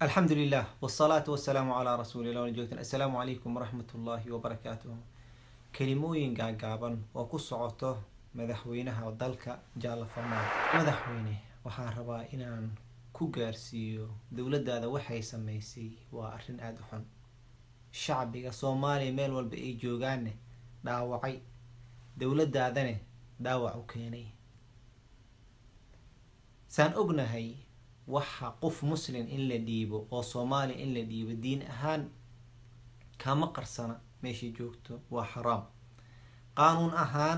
alxamdu lilah wsalaatu wasalaamu calaa rasuulillah wala joogtan assalaamu calaykum waraxmat ullaahi wabarakaatuh kelimooyin gaagaaban oo ku socoto madaxweynaha dalka jaalla farmaal madaxweyne waxaan rabaa inaan ku gaarsiiyo dowladdaada waxay sameysay waa arrin aada u xun shacbiga soomaaliya meel walba ay joogaanne dhaawacay dowladdaadane dhaawac u keenay saan ognahay waxa qof muslim in la dhiibo oo soomaaliya in la dhiibo diin ahaan kama qarsana meeshay joogto waa xaraam qaanuun ahaan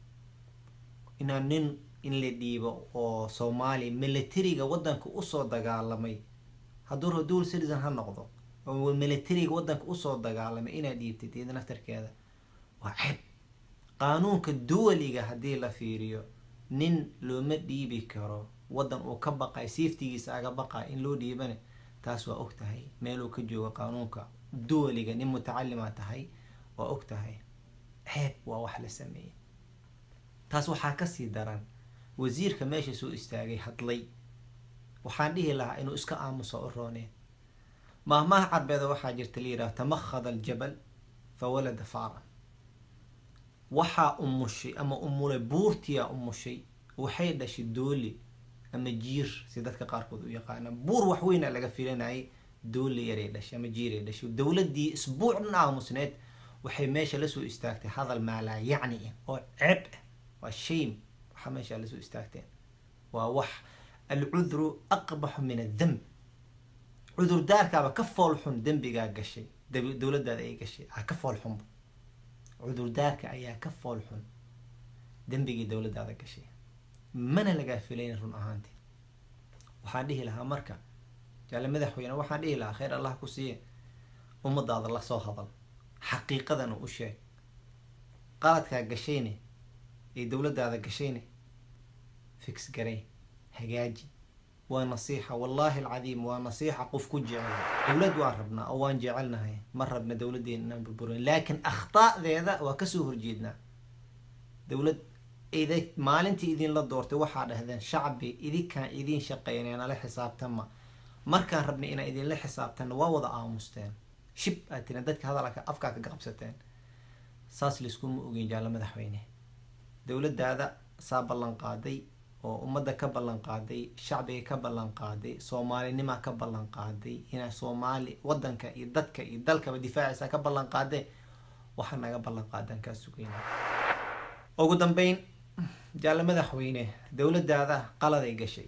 inaan nin in la dhiibo oo soomaaliya militariga waddanka usoo dagaalamay hadduu rabo dual citizen ha noqdo oo militariga waddanka usoo dagaalamay inaad dhiibtid iyada naftarkeeda waa ceeb qaanuunka duwaliga haddii la fiiriyo nin looma dhiibi karo waddan uu ka baqay safetigiisa aga baqay in loo dhiibane taas waa og tahay meeluu ka joogo qaanuunka duwaliga nin mutacalima tahay waa og tahay ceeb waa wax la sameeyey taas waxaa kasii daran wasiirka meesha soo istaagay hadlay waxaan dhihi lahaa inuu iska aamuso u rooneen maahmaha carbeeda waxaa jirta la yidhaha tamakhada aljabal fa walada faaran waxaa umushay ama umulay buurtiyaa umushay waxay dhashay dooli ama jiir si dadka qaarkood u yaqaana buur waxweyna laga filanayay dooli yaray dhashay ama jiiray dhashay dowladii isbuuc dhan aamusneed waxay meesha lasoo istaagtay hadal maalaa yacni ah oo ceeb ah waa shame waxaa meesha lasoo istaagteen waa wax alcudru aqbaxu min adamb cudurdaarkaaba ka fool xun dembigaa gashay dowladaada ay gashay a ka fool xunba cudurdaarka ayaa ka fool xun dembigii dowladaada gashay mana lagaa filayna run ahaantii waxaan dhihi lahaa marka jaale madaxweyne waxaan dhihi lahaa kheyr allah ku siiye ummadaada la soo hadal xaqiiqadana u sheeg qaladkaa gashayne ee dowladaada gashayne fix garay hagaaji waa nasiixa wallaahi alcadiim waa nasiixa qof ku jecel dowlad waan rabnaa oo waan jecelnahay ma rabna dowladeena inaan burburin laakiin akhtaadeeda waa kasoo horjeednaa dowlad id maalintii idinla doortay waxaa dhahdeen shacbi idinkaan idiin shaqeynay nala xisaabtama markaan rabnay inaan idinla xisaabtanna waa wada aamusteen shib aad tireen dadka hadalka afkaa ka qabsateen saas layskuma ogeyn jaallo madaxweyne dowladaada saa ballan qaaday oo ummadda ka ballan qaaday shacbiga ka ballan qaaday soomaalinima ka ballan qaaday inaa soomaali wadanka iyo dadka iyo dalkaba difaacaysa ka ballan qaadee waxaa naga ballan qaadaan kaa sugayna ugu dambeyn jaallo madaxweyne dowladaada qaladay gashay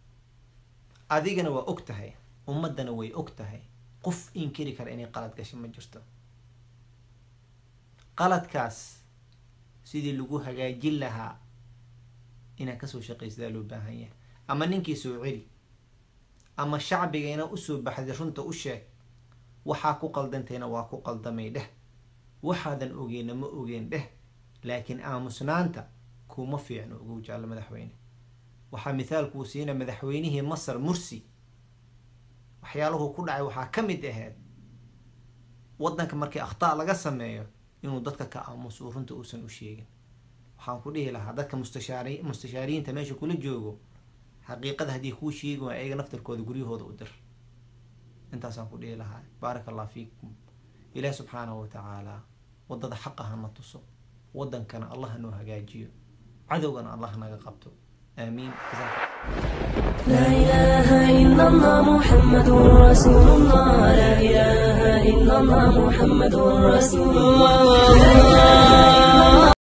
adigana waa og tahay ummaddana way og tahay qof inkiri kara inay qalad gashay ma jirto qaladkaas sidii lagu hagaajin lahaa inaad kasoo shaqaysadaa loo baahan yahay ama ninkii soo celi ama shacbigayna usoo baxday runta u sheeg waxaa ku qaldantayna waa ku qaldamay dheh waxaadan ogeyna ma ogeen dheh laakiin aamusnaanta kuma fiicno ugu jaallo madaxweyne waxaa mithaalkuu siina madaxweynihii masar mursi waxyaaluhu ku dhacay waxaa ka mid ahayd waddanka markii akhtaa laga sameeyo inuu dadka ka aamuso runta uusan u sheegin waxaan ku dhihi lahaa dadka mustashaari mustashaariyiinta meesha kula joogo xaqiiqada haddii kuu sheegi waa ayaga naftarkooda guryahooda u dir intaasaan ku dhihi lahaa baaraka allah fiikum ilaah subxaanahu watacaala waddada xaqa hana tuso waddankana allah noo hagaajiyo cadowgana allah naga qabto aamiin لا إله إلا الله محمد رسول الله لا إله إلا الله محمد رسول الله